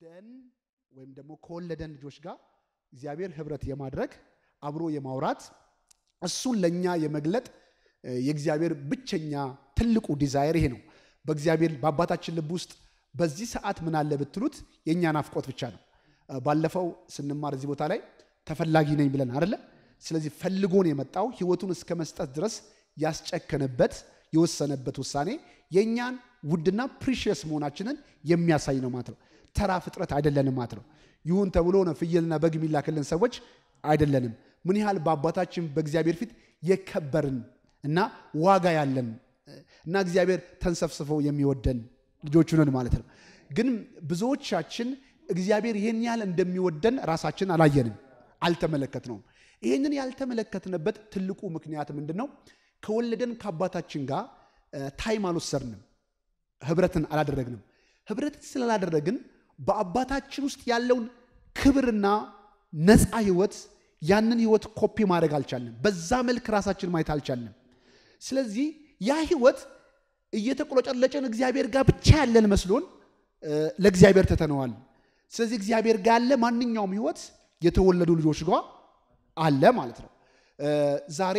ከወለደን ወይም ደግሞ ከወለደን ልጆች ጋር እግዚአብሔር ህብረት የማድረግ አብሮ የማውራት እሱን ለእኛ የመግለጥ የእግዚአብሔር ብቸኛ ትልቁ ዲዛይር ይሄ ነው። በእግዚአብሔር በአባታችን ልብ ውስጥ በዚህ ሰዓት ምን አለ ብትሉት የእኛ ናፍቆት ብቻ ነው። ባለፈው ስንማር እዚህ ቦታ ላይ ተፈላጊ ነኝ ብለን አደለ? ስለዚህ ፈልጎን የመጣው ህይወቱን እስከ መስጠት ድረስ ያስጨከነበት የወሰነበት ውሳኔ የእኛን ውድና ፕሪሽየስ መሆናችንን የሚያሳይ ነው ማለት ነው። ተራ ፍጥረት አይደለንም ማለት ነው። ይሁን ተብሎ ነው ፍየልና በግ የሚላክልን ሰዎች አይደለንም። ምን ያህል በአባታችን በእግዚአብሔር ፊት የከበርን እና ዋጋ ያለን እና እግዚአብሔር ተንሰፍስፈው የሚወደን ልጆቹ ነን ማለት ነው። ግን ብዙዎቻችን እግዚአብሔር ይህን ያህል እንደሚወደን ራሳችን አላየንም፣ አልተመለከትነውም። ይህንን ያልተመለከትንበት ትልቁ ምክንያት ምንድን ነው? ከወለደን ከአባታችን ጋር ታይም አልወሰድንም፣ ህብረትን አላደረግንም። ህብረትን ስላላደረግን በአባታችን ውስጥ ያለውን ክብርና ነፃ ህይወት ያንን ህይወት ኮፒ ማድረግ አልቻልንም። በዛ መልክ ራሳችን ማየት አልቻልንም። ስለዚህ ያ ህይወት እየተቆለጨለጨን እግዚአብሔር ጋር ብቻ ያለን መስሎን ለእግዚአብሔር ትተነዋል። ስለዚህ እግዚአብሔር ጋር ያለ ማንኛውም ህይወት የተወለዱ ልጆች ጋር አለ ማለት ነው። ዛሬ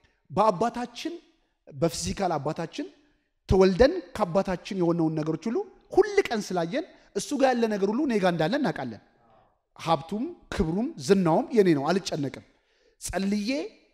በአባታችን በፊዚካል አባታችን ተወልደን ከአባታችን የሆነውን ነገሮች ሁሉ ሁል ቀን ስላየን እሱ ጋር ያለ ነገር ሁሉ እኔ ጋር እንዳለ እናውቃለን። ሀብቱም ክብሩም ዝናውም የኔ ነው፣ አልጨነቅም። ጸልዬ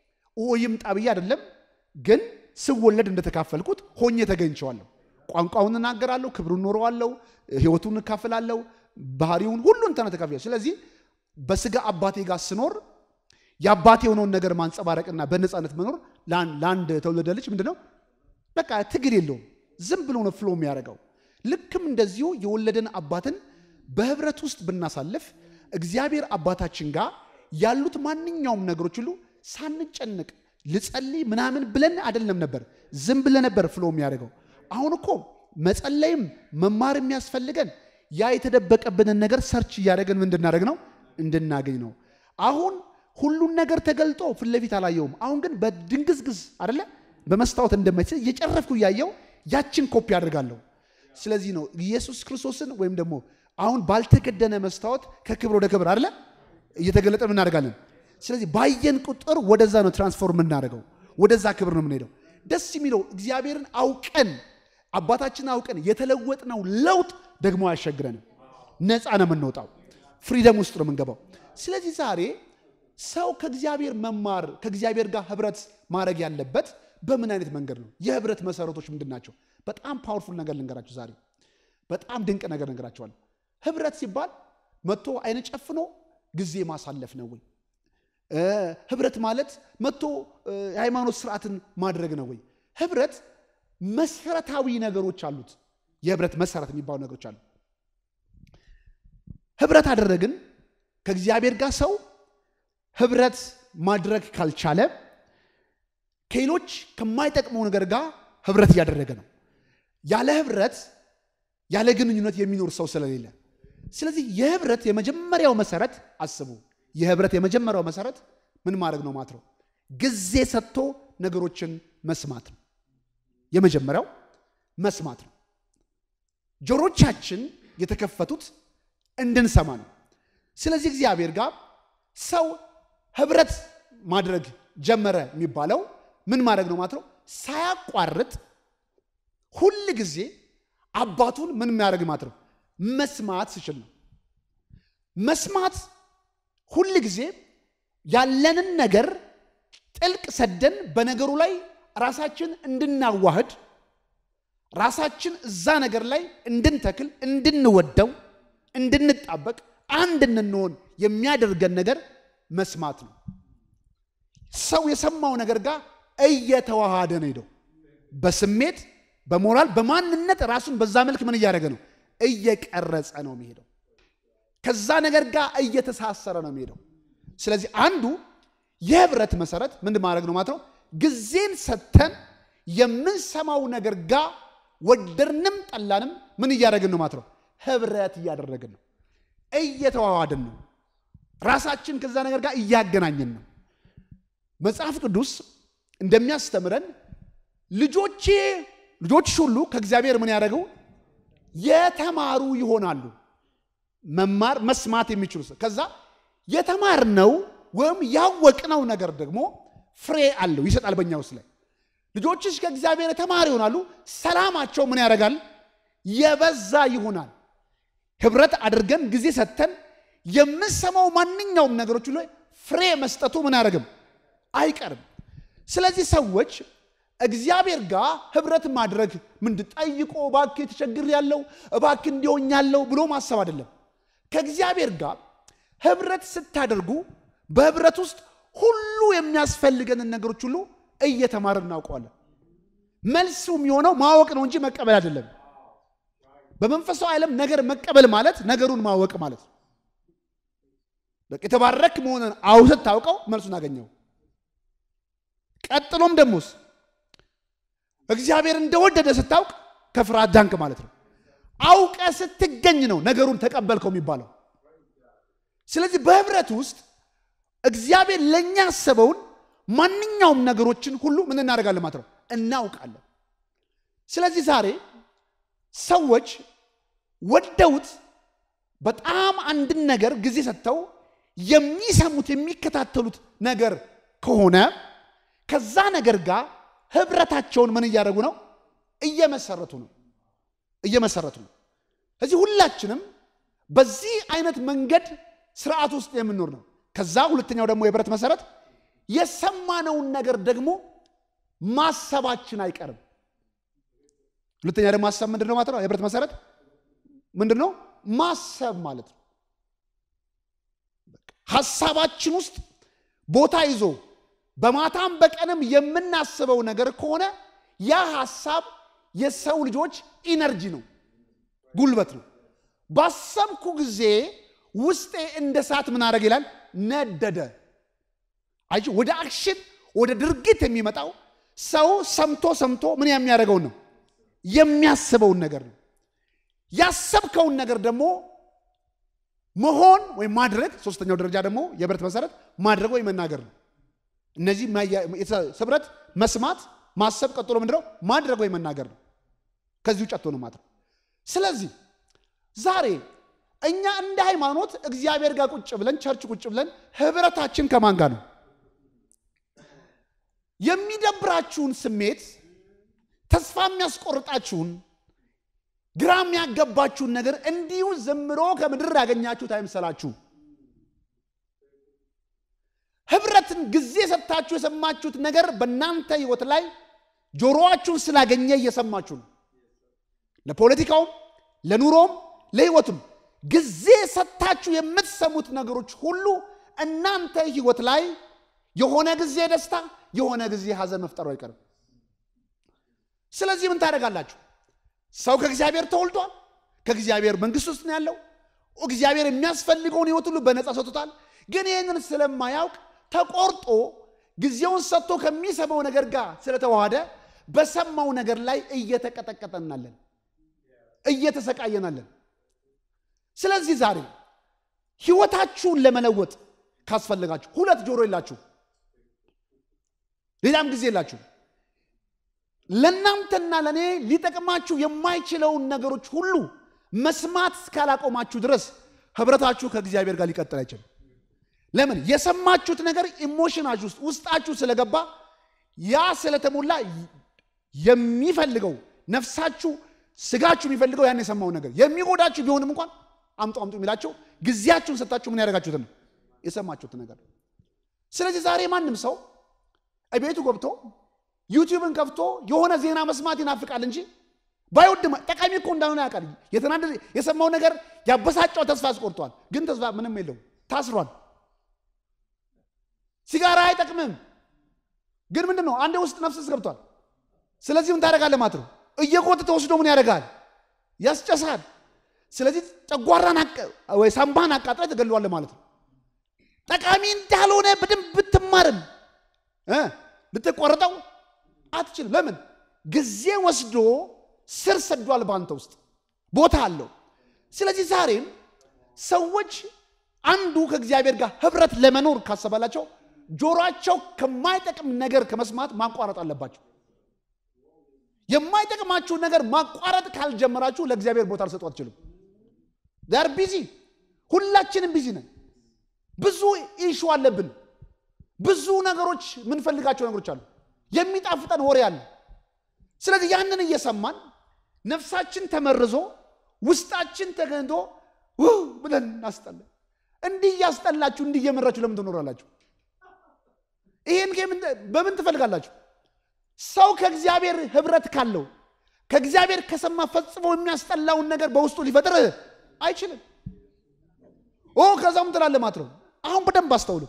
ይምጣ ብዬ አይደለም፣ ግን ስወለድ እንደተካፈልኩት ሆኜ ተገኝቸዋለሁ። ቋንቋውን እናገራለሁ፣ ክብሩን ኖረዋለሁ፣ ህይወቱን እካፍላለሁ፣ ባህሪውን ሁሉን ተነ ተካፍያለሁ። ስለዚህ በስጋ አባቴ ጋር ስኖር የአባቴ የሆነውን ነገር ማንጸባረቅና በነፃነት መኖር ለአንድ የተወለደ ልጅ ምንድን ነው? በቃ ትግል የለውም። ዝም ብሎ ነው ፍሎ የሚያደርገው። ልክም እንደዚሁ የወለደን አባትን በህብረት ውስጥ ብናሳልፍ እግዚአብሔር አባታችን ጋር ያሉት ማንኛውም ነገሮች ሁሉ ሳንጨነቅ ልጸልይ ምናምን ብለን አይደለም ነበር፣ ዝም ብለን ነበር ፍሎ የሚያደርገው። አሁን እኮ መጸለይም መማር የሚያስፈልገን ያ የተደበቀብንን ነገር ሰርች እያደረገን ምን እንድናደርግ ነው እንድናገኝ ነው። አሁን ሁሉን ነገር ተገልጦ ፊት ለፊት አላየውም። አሁን ግን በድንግዝግዝ አደለ በመስታወት እንደማይችል እየጨረፍኩ እያየው ያችን ኮፒ አድርጋለሁ። ስለዚህ ነው ኢየሱስ ክርስቶስን ወይም ደግሞ አሁን ባልተከደነ መስታወት ከክብር ወደ ክብር አደለ እየተገለጠ እናደርጋለን። ስለዚህ ባየን ቁጥር ወደዛ ነው ትራንስፎርም የምናደርገው፣ ወደዛ ክብር ነው የምንሄደው። ደስ የሚለው እግዚአብሔርን አውቀን አባታችን አውቀን የተለወጥነው ለውጥ ደግሞ አያሸግረንም። ነፃ ነው የምንወጣው፣ ፍሪደም ውስጥ ነው የምንገባው። ስለዚህ ዛሬ ሰው ከእግዚአብሔር መማር ከእግዚአብሔር ጋር ህብረት ማድረግ ያለበት በምን አይነት መንገድ ነው? የህብረት መሰረቶች ምንድን ናቸው? በጣም ፓወርፉል ነገር ልንገራችሁ ዛሬ በጣም ድንቅ ነገር ነገራቸዋል። ህብረት ሲባል መጥቶ አይነ ጨፍኖ ጊዜ ማሳለፍ ነው ወይ? ህብረት ማለት መጥቶ የሃይማኖት ስርዓትን ማድረግ ነው ወይ? ህብረት መሰረታዊ ነገሮች አሉት። የህብረት መሰረት የሚባሉ ነገሮች አሉ። ህብረት አደረግን ከእግዚአብሔር ጋር ሰው ህብረት ማድረግ ካልቻለ ከሌሎች ከማይጠቅመው ነገር ጋር ህብረት እያደረገ ነው። ያለ ህብረት ያለ ግንኙነት የሚኖር ሰው ስለሌለ፣ ስለዚህ የህብረት የመጀመሪያው መሰረት አስቡ። የህብረት የመጀመሪያው መሰረት ምን ማድረግ ነው ማለት ነው? ጊዜ ሰጥቶ ነገሮችን መስማት ነው። የመጀመሪያው መስማት ነው። ጆሮቻችን የተከፈቱት እንድንሰማ ነው። ስለዚህ እግዚአብሔር ጋር ሰው ህብረት ማድረግ ጀመረ የሚባለው ምን ማድረግ ነው ማለት ነው? ሳያቋርጥ ሁል ጊዜ አባቱን ምን የሚያደርግ ማለት ነው? መስማት ሲችል ነው። መስማት ሁል ጊዜ ያለንን ነገር ጥልቅ ሰደን በነገሩ ላይ ራሳችን እንድናዋህድ ራሳችን እዛ ነገር ላይ እንድንተክል፣ እንድንወደው፣ እንድንጣበቅ፣ አንድ እንድንሆን የሚያደርገን ነገር መስማት ነው። ሰው የሰማው ነገር ጋር እየተዋሃደ ነው ሄደው በስሜት በሞራል በማንነት ራሱን በዛ መልክ ምን እያደረገ ነው? እየቀረጸ ነው የሚሄደው። ከዛ ነገር ጋር እየተሳሰረ ነው የሚሄደው። ስለዚህ አንዱ የህብረት መሰረት ምን ማድረግ ነው ማለት ነው? ጊዜን ሰጥተን የምንሰማው ነገር ጋር ወደድንም ጠላንም ምን እያደረግን ነው ማለት ነው? ህብረት እያደረግን ነው፣ እየተዋዋድን ነው። ራሳችን ከዛ ነገር ጋር እያገናኘን ነው። መጽሐፍ ቅዱስ እንደሚያስተምረን ልጆቼ ልጆች ሁሉ ከእግዚአብሔር ምን ያደረገው የተማሩ ይሆናሉ። መማር መስማት የሚችሉ ሰው ከዛ የተማርነው ወይም ያወቅነው ነገር ደግሞ ፍሬ አለው ይሰጣል በእኛ ውስጥ ላይ ልጆችሽ ከእግዚአብሔር የተማሪ ይሆናሉ ሰላማቸው ምን ያደርጋል የበዛ ይሆናል ህብረት አድርገን ጊዜ ሰጥተን የምሰማው ማንኛውም ነገሮች ላይ ፍሬ መስጠቱ ምን አያደርግም አይቀርም ስለዚህ ሰዎች እግዚአብሔር ጋር ህብረት ማድረግ ምንድን ጠይቆ እባክህ ተቸግር ያለው እባክህ እንዲሆኝ ያለው ብሎ ማሰብ አይደለም ከእግዚአብሔር ጋር ህብረት ስታደርጉ በህብረት ውስጥ ሁሉ የሚያስፈልገንን ነገሮች ሁሉ እየተማርን እናውቀዋለን መልሱ የሚሆነው ማወቅ ነው እንጂ መቀበል አይደለም በመንፈሳዊ ዓለም ነገር መቀበል ማለት ነገሩን ማወቅ ማለት ነው በቃ የተባረክ መሆንን አውሰት ታውቀው መልሱን አገኘው ቀጥሎም ደሞስ እግዚአብሔር እንደወደደ ስታውቅ ከፍርሃት ዳንክ ማለት ነው አውቀ ስትገኝ ነው ነገሩን ተቀበልከው የሚባለው ስለዚህ በህብረት ውስጥ እግዚአብሔር ለእኛ ያሰበውን ማንኛውም ነገሮችን ሁሉ ምን እናደርጋለን ማለት ነው እናውቃለን ስለዚህ ዛሬ ሰዎች ወደውት በጣም አንድን ነገር ጊዜ ሰጥተው የሚሰሙት የሚከታተሉት ነገር ከሆነ ከዛ ነገር ጋር ህብረታቸውን ምን እያደረጉ ነው እየመሰረቱ ነው እየመሰረቱ ነው እዚህ ሁላችንም በዚህ አይነት መንገድ ስርዓት ውስጥ የምንኖር ነው ከዛ ሁለተኛው ደግሞ የህብረት መሰረት የሰማነውን ነገር ደግሞ ማሰባችን አይቀርም ሁለተኛ ደግሞ ማሰብ ምንድን ነው ማለት ነው የህብረት መሰረት ምንድን ነው ማሰብ ማለት ነው ሀሳባችን ውስጥ ቦታ ይዞ በማታም በቀንም የምናስበው ነገር ከሆነ ያ ሀሳብ የሰው ልጆች ኢነርጂ ነው ጉልበት ነው ባሰብኩ ጊዜ ውስጤ እንደ ሰዓት ምን አደረግ ይላል ነደደ አይ ወደ አክሽን ወደ ድርጊት የሚመጣው ሰው ሰምቶ ሰምቶ ምን የሚያደርገውን ነው የሚያስበውን ነገር ነው ያሰብከውን ነገር ደግሞ መሆን ወይም ማድረግ ሶስተኛው ደረጃ ደግሞ የህብረት መሰረት ማድረግ ወይም መናገር ነው እነዚህ ህብረት መስማት ማሰብ ቀጥሎ ምንድነው ማድረግ ወይም መናገር ነው ከዚህ ውጭ አትሆንም ማለት ነው ስለዚህ ዛሬ እኛ እንደ ሃይማኖት እግዚአብሔር ጋር ቁጭ ብለን ቸርች ቁጭ ብለን ህብረታችን ከማን ጋር ነው የሚደብራችሁን ስሜት ተስፋ የሚያስቆርጣችሁን ግራ የሚያገባችሁን ነገር እንዲሁ ዘምሮ ከምድር ያገኛችሁት አይምሰላችሁ ህብረትን ጊዜ ሰጥታችሁ የሰማችሁት ነገር በእናንተ ህይወት ላይ ጆሮአችሁን ስላገኘ እየሰማችሁ ነው ለፖለቲካውም ለኑሮም ለህይወቱም ጊዜ ሰጥታችሁ የምትሰሙት ነገሮች ሁሉ እናንተ ህይወት ላይ የሆነ ጊዜ ደስታ የሆነ ጊዜ ሀዘን መፍጠሩ አይቀርም ስለዚህ ምን ታደርጋላችሁ ሰው ከእግዚአብሔር ተወልዷል ከእግዚአብሔር መንግስት ውስጥ ነው ያለው እግዚአብሔር የሚያስፈልገውን ህይወት ሁሉ በነፃ ሰጥቶታል ግን ይህንን ስለማያውቅ ተቆርጦ ጊዜውን ሰጥቶ ከሚሰማው ነገር ጋር ስለተዋሃደ በሰማው ነገር ላይ እየተቀጠቀጠናለን እየተሰቃየናለን ስለዚህ ዛሬ ህይወታችሁን ለመለወጥ ካስፈለጋችሁ ሁለት ጆሮ የላችሁ ሌላም ጊዜ የላችሁ ለእናንተና ለእኔ ሊጠቅማችሁ የማይችለውን ነገሮች ሁሉ መስማት እስካላቆማችሁ ድረስ ህብረታችሁ ከእግዚአብሔር ጋር ሊቀጥል አይችልም ለምን የሰማችሁት ነገር ኢሞሽናችሁ ውስጥ ውስጣችሁ ስለገባ ያ ስለተሞላ የሚፈልገው ነፍሳችሁ ስጋችሁ የሚፈልገው ያን የሰማውን ነገር የሚጎዳችሁ ቢሆንም እንኳን አምጡ አምጡ የሚላቸው ጊዜያችሁን ሰጣችሁ ምን ያደረጋችሁትን የሰማችሁት ነገር ስለዚህ ዛሬ ማንም ሰው ቤቱ ገብቶ ዩቲዩብን ከፍቶ የሆነ ዜና መስማት ይናፍቃል እንጂ ባይወድ ጠቃሚ እኮ እንዳልሆነ ያውቃል የተናደደ የሰማው ነገር ያበሳጫው ተስፋ አስቆርጧል ግን ተስፋ ምንም የለውም ታስሯል ሲጋራ አይጠቅምም ግን ምንድን ነው አንድ ውስጥ ነፍስስ ገብቷል ስለዚህ ምን ታደረጋለ ማለት ነው እየቆጥ ተወስዶ ምን ያደርጋል ያስጨሳል ስለዚህ ጨጓራን ወይ ሳምባን አቃጥለ ትገለዋለ ማለት ነው ጠቃሚ እንዳልሆነ በደንብ ብትማርም ልትቆረጠው አትችልም ለምን ጊዜ ወስዶ ስር ሰዷል በአንተ ውስጥ ቦታ አለው ስለዚህ ዛሬም ሰዎች አንዱ ከእግዚአብሔር ጋር ህብረት ለመኖር ካሰባላቸው ጆሮአቸው ከማይጠቅም ነገር ከመስማት ማቋረጥ አለባቸው የማይጠቅማችሁ ነገር ማቋረጥ ካልጀመራችሁ ለእግዚአብሔር ቦታ ልሰጡ አትችሉም ር ቢዚ ሁላችንም ቢዚ ነን። ብዙ ኢሹ አለብን። ብዙ ነገሮች የምንፈልጋቸው ነገሮች አሉ። የሚጣፍጠን ወሬ አለ። ስለዚህ ያንን እየሰማን ነፍሳችን ተመርዞ ውስጣችን ተገንቶ ውህ ብለን እናስጠለን። እንዲህ እያስጠላችሁ እንዲህ እየመራችሁ ለምን ትኖራላችሁ? ይህን በምን ትፈልጋላችሁ? ሰው ከእግዚአብሔር ህብረት ካለው ከእግዚአብሔር ከሰማ ፈጽሞ የሚያስጠላውን ነገር በውስጡ ሊፈጥር አይችልም። ኦ ከዛም ትላለ ማለት ነው። አሁን በደንብ አስተውሉ።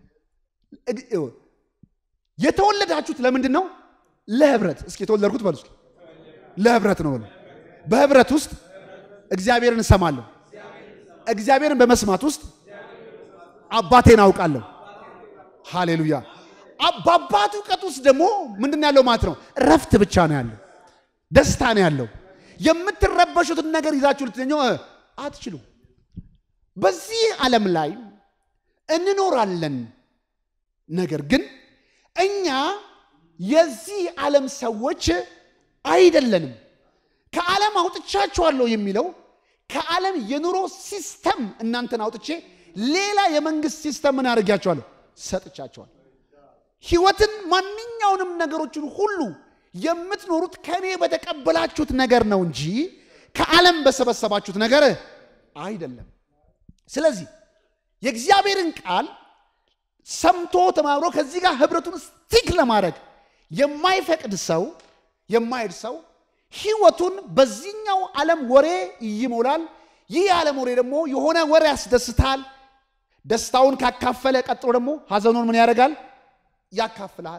የተወለዳችሁት ለምንድን ነው? ለህብረት። እስኪ የተወለድኩት በሉ እስኪ ለህብረት ነው በሉ። በህብረት ውስጥ እግዚአብሔርን እሰማለሁ። እግዚአብሔርን በመስማት ውስጥ አባቴን አውቃለሁ። ሃሌሉያ። በአባት እውቀት ውስጥ ደግሞ ምንድን ነው ያለው ማለት ነው? እረፍት ብቻ ነው ያለው፣ ደስታ ነው ያለው። የምትረበሹትን ነገር ይዛችሁ ልትኘው አትችሉም። በዚህ ዓለም ላይ እንኖራለን። ነገር ግን እኛ የዚህ ዓለም ሰዎች አይደለንም። ከዓለም አውጥቻችኋለሁ የሚለው ከዓለም የኑሮ ሲስተም እናንተን አውጥቼ ሌላ የመንግስት ሲስተም ምን አድርጊያችኋለሁ? ሰጥቻችኋል። ህይወትን ማንኛውንም ነገሮችን ሁሉ የምትኖሩት ከእኔ በተቀበላችሁት ነገር ነው እንጂ ከዓለም በሰበሰባችሁት ነገር አይደለም። ስለዚህ የእግዚአብሔርን ቃል ሰምቶ ተማምሮ ከዚህ ጋር ህብረቱን ስቲክ ለማድረግ የማይፈቅድ ሰው የማይሄድ ሰው ህይወቱን በዚህኛው ዓለም ወሬ ይሞላል። ይህ የዓለም ወሬ ደግሞ የሆነ ወሬ ያስደስታል። ደስታውን ካካፈለ ቀጥሎ ደግሞ ሀዘኑን ምን ያደርጋል? ያካፍልሃል፣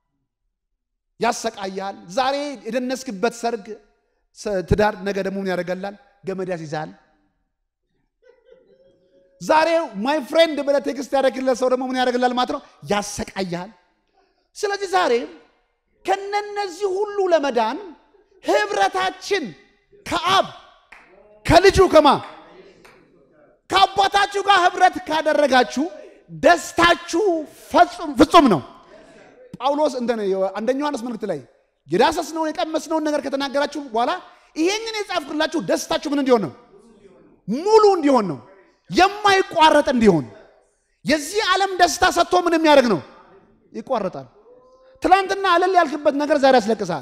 ያሰቃያል። ዛሬ የደነስክበት ሰርግ ትዳር ነገ ደግሞ ምን ያደርገላል? ገመድ ያስይዛል። ዛሬ ማይ ፍሬንድ ብለህ ቴክስት ያደረግለት ሰው ደግሞ ምን ያደርግላል ማለት ነው? ያሰቃያል። ስለዚህ ዛሬ ከነነዚህ ሁሉ ለመዳን ህብረታችን ከአብ ከልጁ ከማ ከአባታችሁ ጋር ህብረት ካደረጋችሁ ደስታችሁ ፍጹም ነው። ጳውሎስ እንትን አንደኛ ዮሐንስ መልእክት ላይ የዳሰስነውን የቀመስነውን ነገር ከተናገራችሁ በኋላ ይሄንን የጻፍኩላችሁ ደስታችሁ ምን እንዲሆን ነው? ሙሉ እንዲሆን ነው። የማይቋረጥ እንዲሆን። የዚህ ዓለም ደስታ ሰጥቶ ምን የሚያደርግ ነው? ይቋረጣል። ትናንትና አለል ያልክበት ነገር ዛሬ ያስለቅሳል።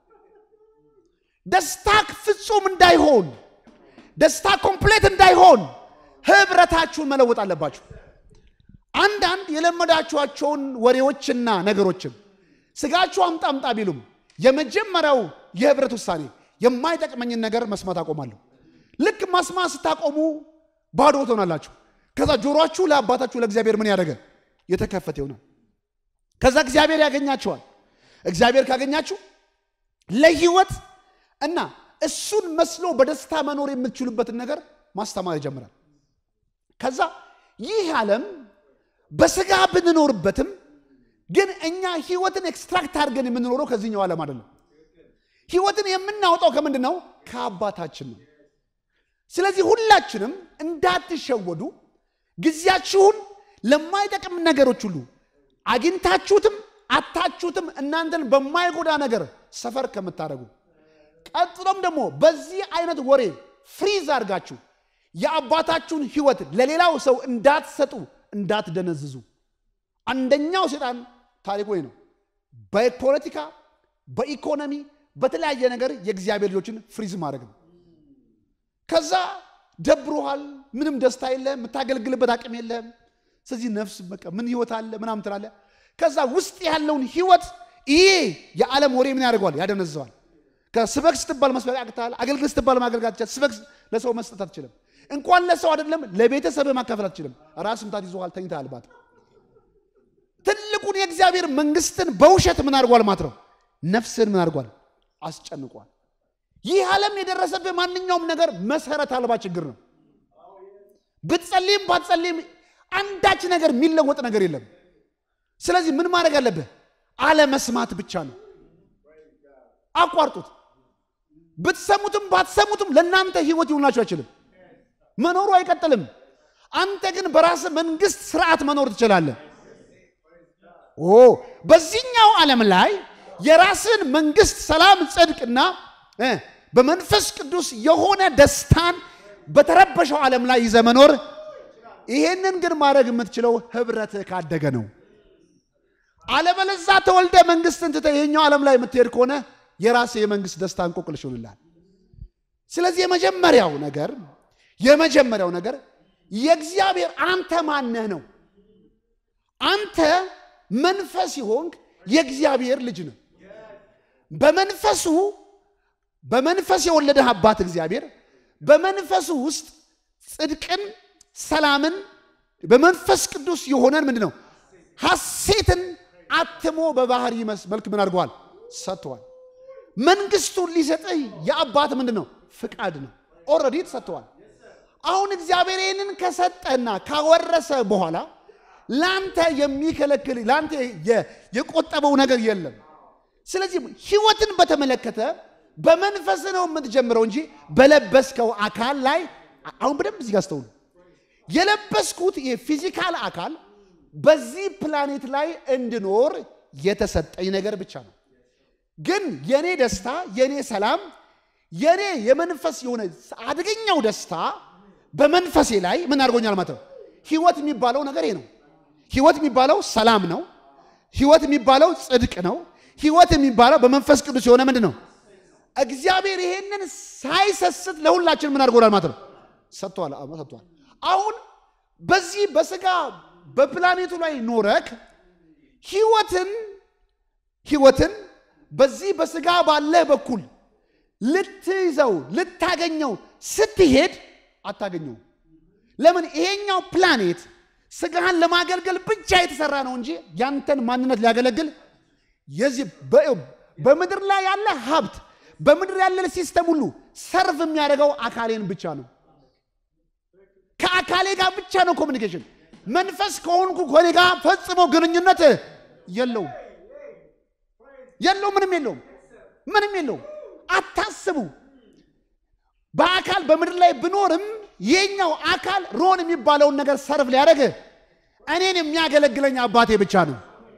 ደስታ ፍጹም እንዳይሆን፣ ደስታ ኮምፕሌት እንዳይሆን ህብረታችሁን መለወጥ አለባችሁ። አንዳንድ የለመዳችኋቸውን ወሬዎችና ነገሮችን ስጋችሁ አምጣ አምጣ ቢሉም የመጀመሪያው የህብረት ውሳኔ የማይጠቅመኝን ነገር መስማት አቆማለሁ። ልክ መስማት ስታቆሙ ባዶ ትሆናላችሁ። ከዛ ጆሮአችሁ ለአባታችሁ ለእግዚአብሔር ምን ያደረገ የተከፈተ ይሆናል። ከዛ እግዚአብሔር ያገኛችኋል። እግዚአብሔር ካገኛችሁ ለህይወት እና እሱን መስሎ በደስታ መኖር የምትችሉበትን ነገር ማስተማር ይጀምራል። ከዛ ይህ ዓለም በስጋ ብንኖርበትም ግን እኛ ህይወትን ኤክስትራክት አድርገን የምንኖረው ከዚህኛው ዓለም አይደለም። ህይወትን የምናወጣው ከምንድን ነው? ከአባታችን ነው። ስለዚህ ሁላችንም እንዳትሸወዱ ጊዜያችሁን ለማይጠቅም ነገሮች ሁሉ አግኝታችሁትም አታችሁትም እናንተን በማይጎዳ ነገር ሰፈር ከምታደርጉ ቀጥሎም ደግሞ በዚህ አይነት ወሬ ፍሪዝ አድርጋችሁ የአባታችሁን ህይወት ለሌላው ሰው እንዳትሰጡ እንዳትደነዝዙ። አንደኛው ሴጣን ታሪክ ወይ ነው። በፖለቲካ በኢኮኖሚ በተለያየ ነገር የእግዚአብሔር ልጆችን ፍሪዝ ማድረግ ነው። ከዛ ደብሮሃል፣ ምንም ደስታ የለህም፣ የምታገለግልበት አቅም የለህም። ስለዚህ ነፍስ በቃ ምን ህይወት አለ ምናምን ትላለህ። ከዛ ውስጥ ያለውን ህይወት ይሄ የዓለም ወሬ ምን ያደርገዋል? ያደነዘዋል። ከስበክ ስትባል መስበክ ያቅታል። አገልግል ስትባል ማገልጋት ትችላል። ስበክ ለሰው መስጠት አትችልም። እንኳን ለሰው አይደለም ለቤተሰብ ማካፈል አትችልም። ራስ ምታት ይዞሃል፣ ተኝተሃል። ባት ትልቁን የእግዚአብሔር መንግስትን በውሸት ምን አድርጓል ማለት ነው? ነፍስን ምን አድርጓል? አስጨንቋል። ይህ ዓለም የደረሰብህ ማንኛውም ነገር መሰረት አልባ ችግር ነው። ብትጸልይም ባትጸልይም አንዳች ነገር የሚለወጥ ነገር የለም። ስለዚህ ምን ማድረግ አለብህ? አለመስማት ብቻ ነው። አቋርጡት። ብትሰሙትም ባትሰሙትም ለእናንተ ህይወት ይሆናችሁ አይችልም። መኖሩ አይቀጥልም። አንተ ግን በራስህ መንግስት ስርዓት መኖር ትችላለህ። ኦ በዚህኛው ዓለም ላይ የራስን መንግስት፣ ሰላም፣ ጽድቅና በመንፈስ ቅዱስ የሆነ ደስታን በተረበሸው ዓለም ላይ ይዘህ መኖር ይሄንን ግን ማድረግ የምትችለው ህብረትህ ካደገ ነው። አለበለዛ ተወልደ መንግስትን ትተህ ይሄኛው ዓለም ላይ የምትሄድ ከሆነ የራስህ የመንግስት ደስታ እንቆቅልሽ ይሆንልሃል። ስለዚህ የመጀመሪያው ነገር የመጀመሪያው ነገር የእግዚአብሔር አንተ ማነህ ነው። አንተ መንፈስ ይሆንክ የእግዚአብሔር ልጅ ነው። በመንፈሱ በመንፈስ የወለደህ አባት እግዚአብሔር በመንፈሱ ውስጥ ጽድቅን፣ ሰላምን በመንፈስ ቅዱስ የሆነን ምንድን ነው ሐሴትን አትሞ በባህሪ መልክ ምን አድርገዋል ሰጥተዋል። መንግስቱን ሊሰጥህ የአባት ምንድን ነው ፍቃድ ነው። ኦልሬዲ ተሰጥተዋል። አሁን እግዚአብሔር ይህንን ከሰጠና ካወረሰ በኋላ ለአንተ የሚከለክል ለአንተ የቆጠበው ነገር የለም። ስለዚህ ህይወትን በተመለከተ በመንፈስ ነው የምትጀምረው እንጂ በለበስከው አካል ላይ አሁን በደንብ እዚህ ጋር አስተውሉ። የለበስኩት የፊዚካል አካል በዚህ ፕላኔት ላይ እንድኖር የተሰጠኝ ነገር ብቻ ነው። ግን የኔ ደስታ፣ የኔ ሰላም፣ የኔ የመንፈስ የሆነ አደገኛው ደስታ በመንፈሴ ላይ ምን አድርጎኛል ማለት ነው። ህይወት የሚባለው ነገር ይሄ ነው። ህይወት የሚባለው ሰላም ነው። ህይወት የሚባለው ጽድቅ ነው። ህይወት የሚባለው በመንፈስ ቅዱስ የሆነ ምንድን ነው? እግዚአብሔር ይሄንን ሳይሰስት ለሁላችን ምን አድርጎናል ማለት ነው ሰጥቷል። ሰጥቷል። አሁን በዚህ በስጋ በፕላኔቱ ላይ ኖረክ ህይወትን ህይወትን በዚህ በስጋ ባለህ በኩል ልትይዘው ልታገኘው ስትሄድ አታገኘው። ለምን? ይሄኛው ፕላኔት ስጋህን ለማገልገል ብቻ የተሰራ ነው እንጂ ያንተን ማንነት ሊያገለግል የዚህ በምድር ላይ ያለ ሀብት በምድር ያለ ሲስተም ሁሉ ሰርቭ የሚያደርገው አካሌን ብቻ ነው። ከአካሌ ጋር ብቻ ነው ኮሚኒኬሽን። መንፈስ ከሆንኩ ከኔ ጋር ፈጽሞ ግንኙነት የለውም የለው ምንም የለውም ምንም የለውም። አታስቡ። በአካል በምድር ላይ ብኖርም የኛው አካል ሮን የሚባለውን ነገር ሰርቭ ሊያደርግ እኔን የሚያገለግለኝ አባቴ ብቻ ነው።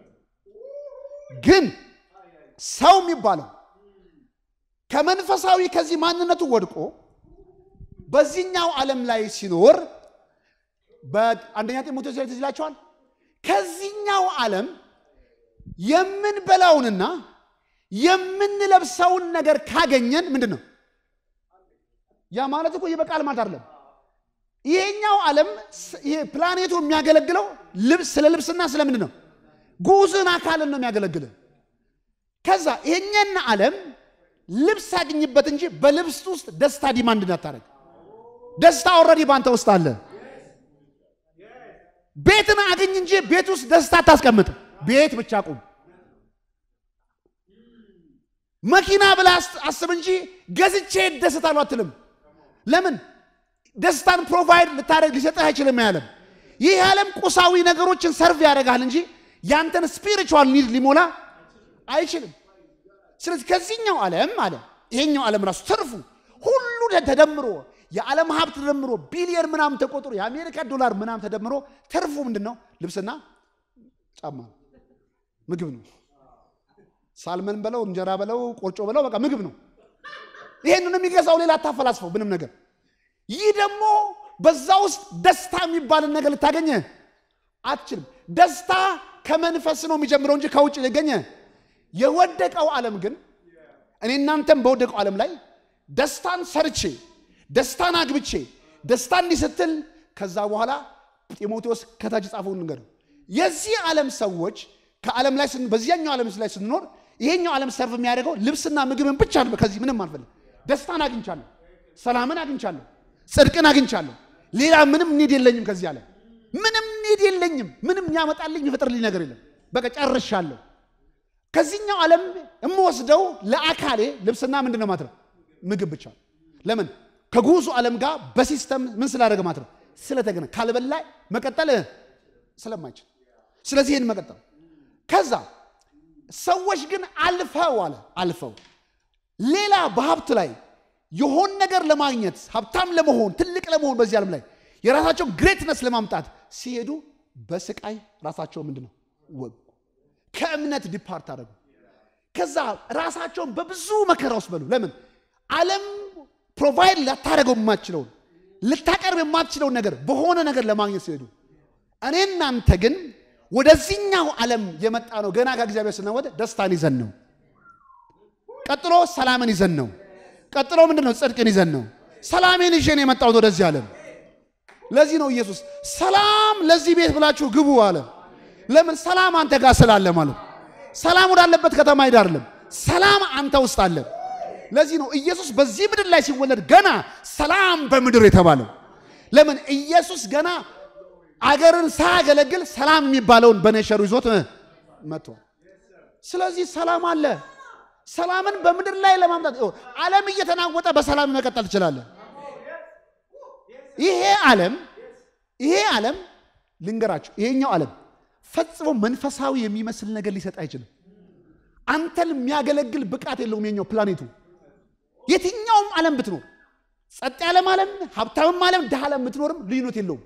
ግን ሰው የሚባለው ከመንፈሳዊ ከዚህ ማንነቱ ወድቆ በዚህኛው ዓለም ላይ ሲኖር በአንደኛ ጢሞቴዎስ ላይ ትዝ ይላችኋል። ከዚህኛው ዓለም የምንበላውንና የምንለብሰውን ነገር ካገኘን ምንድን ነው ያ ማለት እኮ ይበቃል ማለት አይደለም። ይሄኛው ዓለም ይሄ ፕላኔቱ የሚያገለግለው ልብስ ስለ ልብስና ስለ ምንድን ነው ጉዝን አካልን ነው የሚያገለግልን። ከዛ ይሄኛን ዓለም ልብስ አግኝበት እንጂ በልብስ ውስጥ ደስታ ዲማንድ እንዳታደርግ። ደስታ ኦልሬዲ ባንተ ውስጥ አለ። ቤትን አግኝ እንጂ ቤት ውስጥ ደስታ አታስቀምጥ። ቤት ብቻ ቁም። መኪና ብለህ አስብ እንጂ ገዝቼ እደሰታለሁ አትልም። ለምን? ደስታን ፕሮቫይድ ልታደርግ ሊሰጥህ አይችልም። ያለም ይህ ዓለም ቁሳዊ ነገሮችን ሰርቭ ያደርጋል እንጂ ያንተን ስፒሪቹዋል ኒድ ሊሞላ አይችልም። ስለዚህ ከዚህኛው ዓለም አለ ይሄኛው ዓለም ራሱ ትርፉ ሁሉ ተደምሮ የዓለም ሀብት ተደምሮ ቢሊየን ምናምን ተቆጥሮ የአሜሪካ ዶላር ምናምን ተደምሮ ትርፉ ምንድን ነው? ልብስና ጫማ ነው፣ ምግብ ነው። ሳልመን በለው እንጀራ በለው ቆጮ በለው በቃ ምግብ ነው። ይሄንን የሚገዛው ሌላ አታፈላስፈው ምንም ነገር። ይህ ደግሞ በዛ ውስጥ ደስታ የሚባልን ነገር ልታገኘ አትችልም። ደስታ ከመንፈስ ነው የሚጀምረው እንጂ ከውጭ ሊገኘ የወደቀው ዓለም ግን እኔ እናንተም በወደቀው ዓለም ላይ ደስታን ሰርቼ ደስታን አግብቼ ደስታ እንዲህ ስትል ከዛ በኋላ ጢሞቴዎስ ከታች ጻፈው ነገር የዚህ ዓለም ሰዎች ከዓለም ላይ በዚያኛው ዓለም ላይ ስንኖር ይሄኛው ዓለም ሰርቭ የሚያደርገው ልብስና ምግብን ብቻ ነው። ከዚህ ምንም አልፈልግ። ደስታን አግኝቻለሁ፣ ሰላምን አግኝቻለሁ፣ ጽድቅን አግኝቻለሁ። ሌላ ምንም ኒድ የለኝም። ከዚህ ዓለም ምንም ኒድ የለኝም። ምንም ያመጣልኝ የሚፈጥርልኝ ነገር የለም። በቃ ጨርሻለሁ። ከዚህኛው ዓለም የምወስደው ለአካሌ ልብስና ምንድን ነው ማለት ነው ምግብ ብቻ። ለምን ከጉዙ ዓለም ጋር በሲስተም ምን ስላደረገ ማለት ነው ስለተገነ ካልበላ መቀጠል ስለማይችል ስለዚህ ይህን መቀጠል ከዛ ሰዎች ግን አልፈው አለ አልፈው ሌላ በሀብት ላይ የሆን ነገር ለማግኘት ሀብታም ለመሆን ትልቅ ለመሆን በዚህ ዓለም ላይ የራሳቸው ግሬትነስ ለማምጣት ሲሄዱ በስቃይ ራሳቸው ምንድን ነው ወጉ ከእምነት ዲፓርት አደረጉ። ከዛ ራሳቸውን በብዙ መከራ ውስጥ በሉ። ለምን ዓለም ፕሮቫይድ ላታደረገው የማችለውን ልታቀርብ የማትችለውን ነገር በሆነ ነገር ለማግኘት ሲሄዱ፣ እኔ እናንተ ግን ወደዚህኛው ዓለም የመጣ ነው ገና ከእግዚአብሔር ስናወደ ደስታን ይዘን ነው። ቀጥሎ ሰላምን ይዘን ነው። ቀጥሎ ምንድን ነው? ጽድቅን ይዘን ነው። ሰላሜን ይዤ ነው የመጣሁት ወደዚህ ዓለም። ለዚህ ነው ኢየሱስ ሰላም ለዚህ ቤት ብላችሁ ግቡ አለ። ለምን? ሰላም አንተ ጋር ስላለ ማለት ነው። ሰላም ወዳለበት ከተማ ሄድ አይደለም፣ ሰላም አንተ ውስጥ አለ። ለዚህ ነው ኢየሱስ በዚህ ምድር ላይ ሲወለድ ገና ሰላም በምድር የተባለው። ለምን? ኢየሱስ ገና አገርን ሳያገለግል ሰላም የሚባለውን በኔቸሩ ይዞት መጥቷል። ስለዚህ ሰላም አለ። ሰላምን በምድር ላይ ለማምጣት ዓለም እየተናወጠ በሰላም መቀጠል ትችላለህ። ይሄ ዓለም ይሄ ዓለም ልንገራችሁ፣ ይሄኛው ዓለም ፈጽሞ መንፈሳዊ የሚመስል ነገር ሊሰጥ አይችልም። አንተን የሚያገለግል ብቃት የለውም። የኛው ፕላኔቱ የትኛውም ዓለም ብትኖር ጸጥ ያለም ዓለም፣ ሀብታምም ዓለም፣ ድሃ ዓለም ብትኖርም ልዩነት የለውም።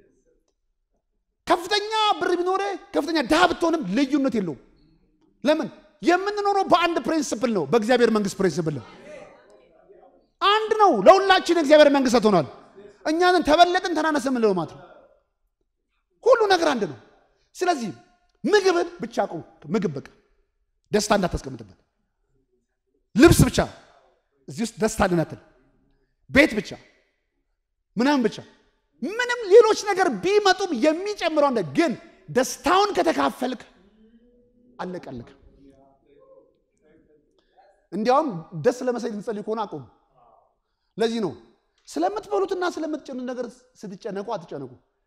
ከፍተኛ ብር ቢኖር ከፍተኛ ድሃ ብትሆንም ልዩነት የለውም። ለምን? የምንኖረው በአንድ ፕሪንስፕል ነው። በእግዚአብሔር መንግስት ፕሪንስፕል ነው። አንድ ነው። ለሁላችን የእግዚአብሔር መንግስት ሰጥቶናል። እኛንን ተበለጥን ተናነስ የምንለው ማለት ነው። ሁሉ ነገር አንድ ነው። ስለዚህ ምግብን ብቻ ቆም። ምግብ በቃ ደስታ እንዳታስቀምጥበት። ልብስ ብቻ እዚህ ውስጥ ደስታ ልናትል፣ ቤት ብቻ ምናምን ብቻ ምንም ሌሎች ነገር ቢመጡም የሚጨምረው እንደ ግን ደስታውን ከተካፈልክ አለቀልክ። እንዲያውም ደስ ለመሰለኝ ልትጸልይ ከሆነ አቁም። ለዚህ ነው ስለምትበሉትና ስለምትጨኑት ነገር ስትጨነቁ አትጨነቁ።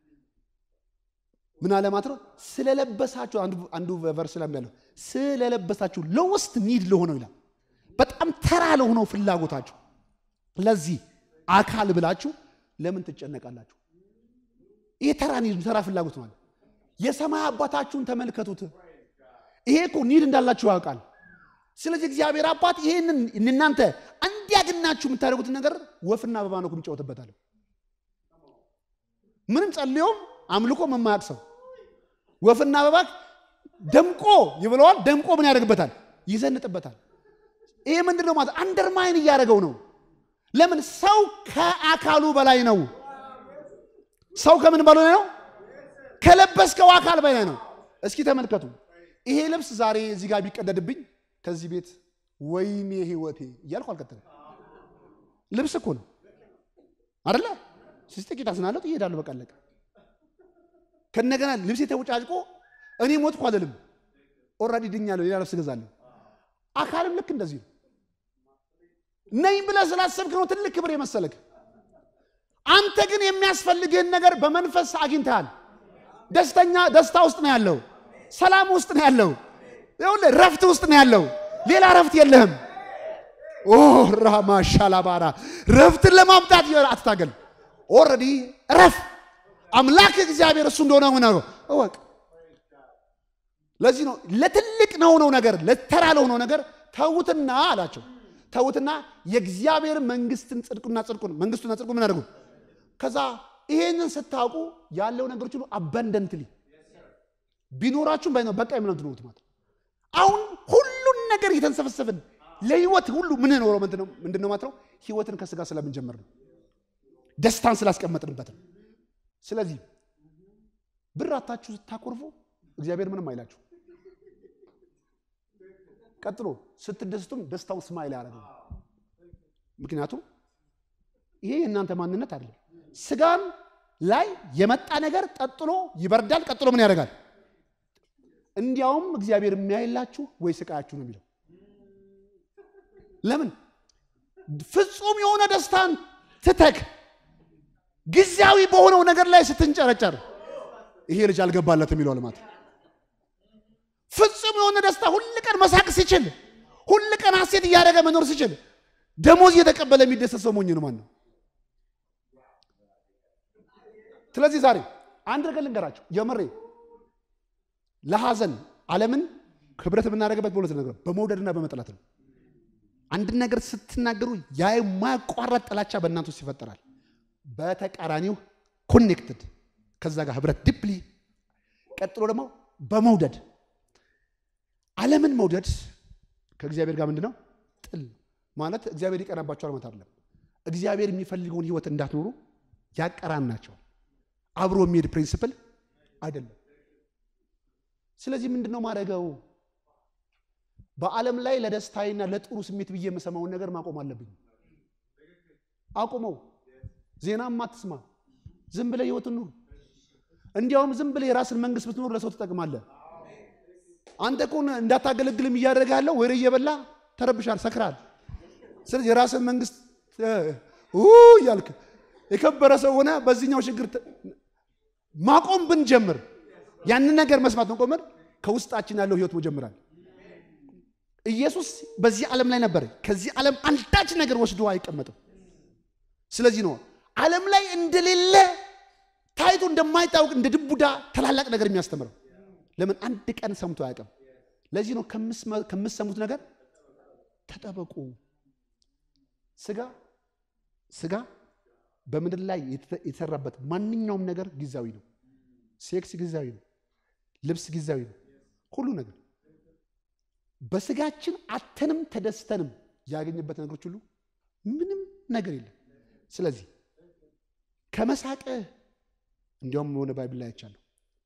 ምን አለ ማለት ነው? ስለለበሳችሁ አንዱ ቨርስ ላይ ያለው ስለለበሳችሁ ለውስጥ ኒድ ለሆነው ይላል። በጣም ተራ ለሆነው ፍላጎታችሁ ለዚህ አካል ብላችሁ ለምን ትጨነቃላችሁ? ይሄ ተራ ኒድ ተራ ፍላጎት ማለት የሰማይ አባታችሁን ተመልከቱት። ይሄ እኮ ኒድ እንዳላችሁ ያውቃል። ስለዚህ እግዚአብሔር አባት ይሄንን እናንተ እንዲያግናችሁ የምታደርጉትን ነገር ወፍና አበባ ነው የሚጫወትበታል። ምንም ጸልዮም አምልኮ የማያውቅ ሰው ወፍና አበባ ደምቆ ይብለዋል። ደምቆ ምን ያደርግበታል? ይዘንጥበታል። ይሄ ምንድን ነው ማለት አንደርማይን እያደረገው ነው። ለምን ሰው ከአካሉ በላይ ነው። ሰው ከምን በላይ ነው? ከለበስከው አካል በላይ ነው። እስኪ ተመልከቱ። ይሄ ልብስ ዛሬ እዚህ ጋር ቢቀደድብኝ ከዚህ ቤት ወይኔ ህይወቴ እያልኩ አልቀጥልም። ልብስ እኮ ነው አደለ? ስስ ጥቂት አዝናለሁ እሄዳለሁ። በቃ አለቀ። ከነገና ልብሴ ተውጫጭቆ እኔ ሞትኩ አልልም። ኦልሬዲ ድኛለሁ፣ ሌላ ልብስ እገዛለሁ። አካልም ልክ እንደዚህ ነው። ነኝ ብለህ ስላሰብክ ነው ትልቅ ክብር የመሰለክ። አንተ ግን የሚያስፈልግህን ነገር በመንፈስ አግኝተሃል። ደስተኛ ደስታ ውስጥ ነው ያለው። ሰላም ውስጥ ነው ያለው። ይኸውልህ ረፍት ውስጥ ነው ያለው። ሌላ ረፍት የለህም። ኦ ራማ ሻላባራ ረፍትን ለማምጣት አትታገል። ኦልሬዲ ረፍ አምላክ እግዚአብሔር እሱ እንደሆነ ሆነ እወቅ። ለዚህ ነው ለትልቅ ለሆነው ነገር ለተራ ለሆነው ነገር ተዉትና አላቸው። ተዉትና የእግዚአብሔር መንግስትን ጽድቁና ጽድቁን መንግስቱና ጽድቁ ምን አድርጉ። ከዛ ይሄንን ስታውቁ ያለው ነገሮች ሁሉ አባንደንትሊ ቢኖራችሁም ባይኖር በቃ የምናምን ትኖሩት ማለት አሁን ሁሉን ነገር እየተንሰፈሰፍን ለህይወት ሁሉ ምን ኖረው ምንድን ነው ማለት ነው? ህይወትን ከስጋ ስለምንጀምር ነው። ደስታን ስላስቀመጥንበት ነው። ስለዚህ ብር አታችሁ ስታኮርፉ እግዚአብሔር ምንም አይላችሁ። ቀጥሎ ስትደስቱም ደስታውን ስማይል ያደረገው ምክንያቱም ይሄ የእናንተ ማንነት አይደለም። ስጋን ላይ የመጣ ነገር ቀጥሎ ይበርዳል። ቀጥሎ ምን ያደርጋል? እንዲያውም እግዚአብሔር የሚያይላችሁ ወይ ስቃያችሁ ነው የሚለው። ለምን ፍጹም የሆነ ደስታን ትተክ ጊዜያዊ በሆነው ነገር ላይ ስትንጨረጨር ይሄ ልጅ አልገባለትም የሚለው ልማት ፍጹም የሆነ ደስታ ሁል ቀን መሳቅ ሲችል፣ ሁል ቀን ሐሴት እያደረገ መኖር ሲችል፣ ደሞዝ እየተቀበለ የሚደሰት ሰው ሞኝ ነው ማን ነው? ስለዚህ ዛሬ አንድ ነገር ልንገራቸው፣ የምሬ ለሐዘን ዓለምን ህብረት የምናደርግበት በሁለት ነገር በመውደድና በመጥላት ነው። አንድን ነገር ስትናገሩ ያ የማያቋረጥ ጥላቻ በእናንተ ውስጥ ይፈጠራል። በተቃራኒው ኮኔክትድ ከዛ ጋር ህብረት ዲፕሊ ቀጥሎ ደግሞ በመውደድ ዓለምን መውደድ ከእግዚአብሔር ጋር ምንድን ነው ጥል ማለት እግዚአብሔር ይቀናባቸዋል ማለት አይደለም። እግዚአብሔር የሚፈልገውን ህይወት እንዳትኖሩ ያቀራናቸዋል። አብሮ የሚሄድ ፕሪንስፕል አይደለም። ስለዚህ ምንድን ነው ማድረገው? በዓለም ላይ ለደስታዬና ለጥሩ ስሜት ብዬ የምሰማውን ነገር ማቆም አለብኝ። አቁመው። ዜናም አትስማ። ዝም ብለህ ህይወትን ኑር። እንዲያውም ዝም ብለህ የራስን መንግስት ብትኖር ለሰው ትጠቅማለህ። አንተ እኮ እንዳታገለግልም እያደረገ ያለው ወሬ እየበላ ተረብሻል፣ ሰክራል። ስለዚህ የራስን መንግስት እያልክ የከበረ ሰው ሆነ በዚህኛው ችግር ማቆም ብንጀምር ያንን ነገር መስማት መቆመን ከውስጣችን ያለው ህይወት መጀመራል። ኢየሱስ በዚህ ዓለም ላይ ነበር። ከዚህ ዓለም አንዳች ነገር ወስዶ አይቀመጥም። ስለዚህ ነው ዓለም ላይ እንደሌለ ታይቶ እንደማይታወቅ እንደ ድቡዳ ታላላቅ ነገር የሚያስተምረው። ለምን አንድ ቀን ሰምቶ አያውቅም። ለዚህ ነው ከምትሰሙት ነገር ተጠበቁ። ስጋ ስጋ በምድር ላይ የተሰራበት ማንኛውም ነገር ጊዜያዊ ነው። ሴክስ ጊዜያዊ ነው። ልብስ ጊዜያዊ ነው። ሁሉ ነገር በስጋችን አተንም ተደስተንም ያገኘበት ነገሮች ሁሉ ምንም ነገር የለም። ስለዚህ ከመሳቅህ እንዲያውም የሆነ ባይብል ላይ አይቻለሁ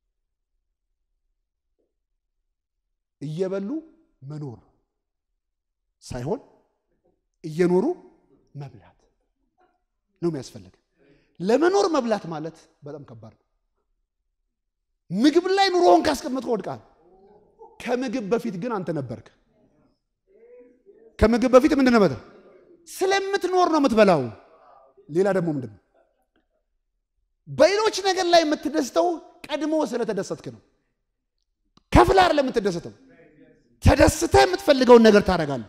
እየበሉ መኖር ሳይሆን እየኖሩ መብላት ነው የሚያስፈልግ። ለመኖር መብላት ማለት በጣም ከባድ ነው። ምግብ ላይ ኑሮውን ካስቀመጥከው ወድቃል። ከምግብ በፊት ግን አንተ ነበርክ። ከምግብ በፊት ምንድን ነው? ስለምትኖር ነው የምትበላው። ሌላ ደግሞ ምንድን ነው? በሌሎች ነገር ላይ የምትደስተው ቀድሞ ስለተደሰትክ ነው። ከፍላ አይደለም የምትደሰተው፣ ተደስተህ የምትፈልገውን ነገር ታደርጋለህ።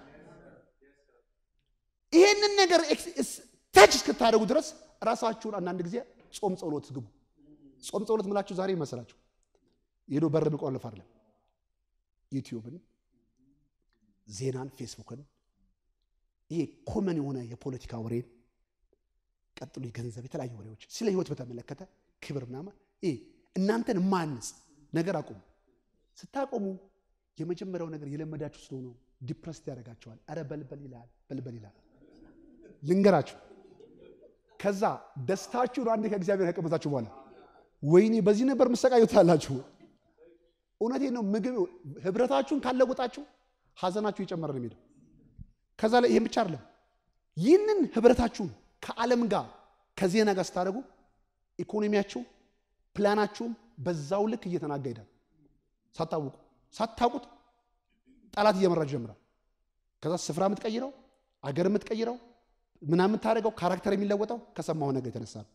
ይሄንን ነገር ተች እስክታደርጉ ድረስ ራሳችሁን አንዳንድ ጊዜ ጾም ጸሎት ግቡ። ጾም ጸሎት ምላችሁ ዛሬ ይመስላችሁ ሄዶ በር መቆለፍ አይደለም። ዩቲዩብን፣ ዜናን፣ ፌስቡክን ይሄ ኮመን የሆነ የፖለቲካ ወሬን ቀጥሎ የገንዘብ የተለያዩ ወሬዎች ስለ ህይወት በተመለከተ ክብር ምናምን ይሄ እናንተን ማንጽ ነገር አቁሙ። ስታቆሙ የመጀመሪያው ነገር የለመዳችሁ ስለሆነ ዲፕረስድ ያደርጋቸዋል። አረ በልበል ይላል፣ በልበል ይላል። ልንገራችሁ ከዛ ደስታችሁን አንዴ ከእግዚአብሔር ከቀመሳችሁ በኋላ ወይኔ በዚህ ነበር መሰቃየት አላችሁ። እውነቴን ነው። ምግብ ህብረታችሁን ካለወጣችሁ ሀዘናችሁ እየጨመረ ነው የሚሄደው። ከዛ ላይ ይህም ብቻ አይደለም። ይህንን ህብረታችሁን ከዓለም ጋር ከዜና ጋር ስታደርጉ ኢኮኖሚያችሁ፣ ፕላናችሁም በዛው ልክ እየተናጋ ይሄዳል። ሳታውቁ ሳታውቁት ጠላት እየመራችሁ ይጀምራል። ከዛ ስፍራ የምትቀይረው አገር የምትቀይረው ምናምን የምታደርገው ካራክተር የሚለወጠው ከሰማሁ ነገር የተነሳ ነው።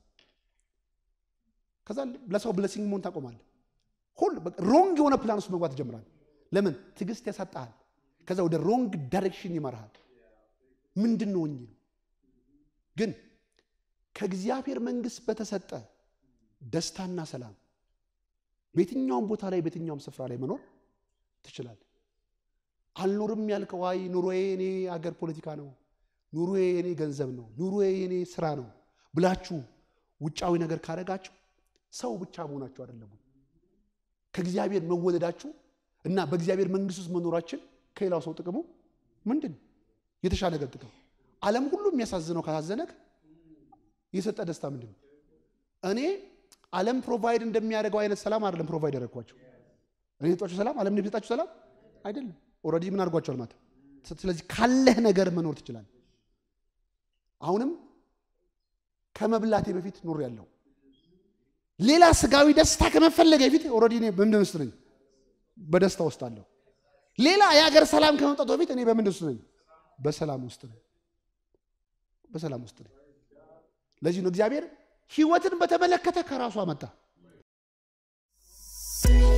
ከዛ ለሰው ብለሲንግ መሆን ታቆማለህ። ሁሉ ሮንግ የሆነ ፕላን ውስጥ መግባት ትጀምራለህ። ለምን ትዕግስት ያሳጣሃል። ከዛ ወደ ሮንግ ዳይሬክሽን ይመራሃል። ምንድን ነው ነው ግን ከእግዚአብሔር መንግስት በተሰጠ ደስታና ሰላም በየትኛውም ቦታ ላይ በየትኛውም ስፍራ ላይ መኖር ትችላለህ። አልኖርም ያልከው አይ ኑሮዬ የኔ አገር ፖለቲካ ነው፣ ኑሮዬ የኔ ገንዘብ ነው፣ ኑሮዬ የኔ ስራ ነው ብላችሁ ውጫዊ ነገር ካደረጋችሁ ሰው ብቻ መሆናችሁ አይደለም። ከእግዚአብሔር መወለዳችሁ እና በእግዚአብሔር መንግስት ውስጥ መኖራችን ከሌላው ሰው ጥቅሙ ምንድን ነው? የተሻለ ነገር ጥቅም ዓለም ሁሉ የሚያሳዝነው ካሳዘነክ የሰጠ ደስታ ምንድን ነው? እኔ ዓለም ፕሮቫይድ እንደሚያደርገው አይነት ሰላም አይደለም ፕሮቫይድ ያደረግኳቸው። እኔ የሰጧችሁ ሰላም ዓለም የሰጣችሁ ሰላም አይደለም። ኦልሬዲ ምን አድርጓቸዋል ማለት ስለዚህ ካለህ ነገር መኖር ትችላለህ። አሁንም ከመብላቴ በፊት ኑር ያለው ሌላ ስጋዊ ደስታ ከመፈለገ በፊት ኦልሬዲ እኔ በምንድን ውስጥ ነኝ? በደስታ ውስጥ አለሁ። ሌላ የሀገር ሰላም ከመምጣቱ በፊት እኔ በምንድን ውስጥ ነኝ? በሰላም ውስጥ ነኝ። በሰላም ውስጥ ነኝ። ለዚህ ነው እግዚአብሔር ህይወትን በተመለከተ ከራሱ አመጣ።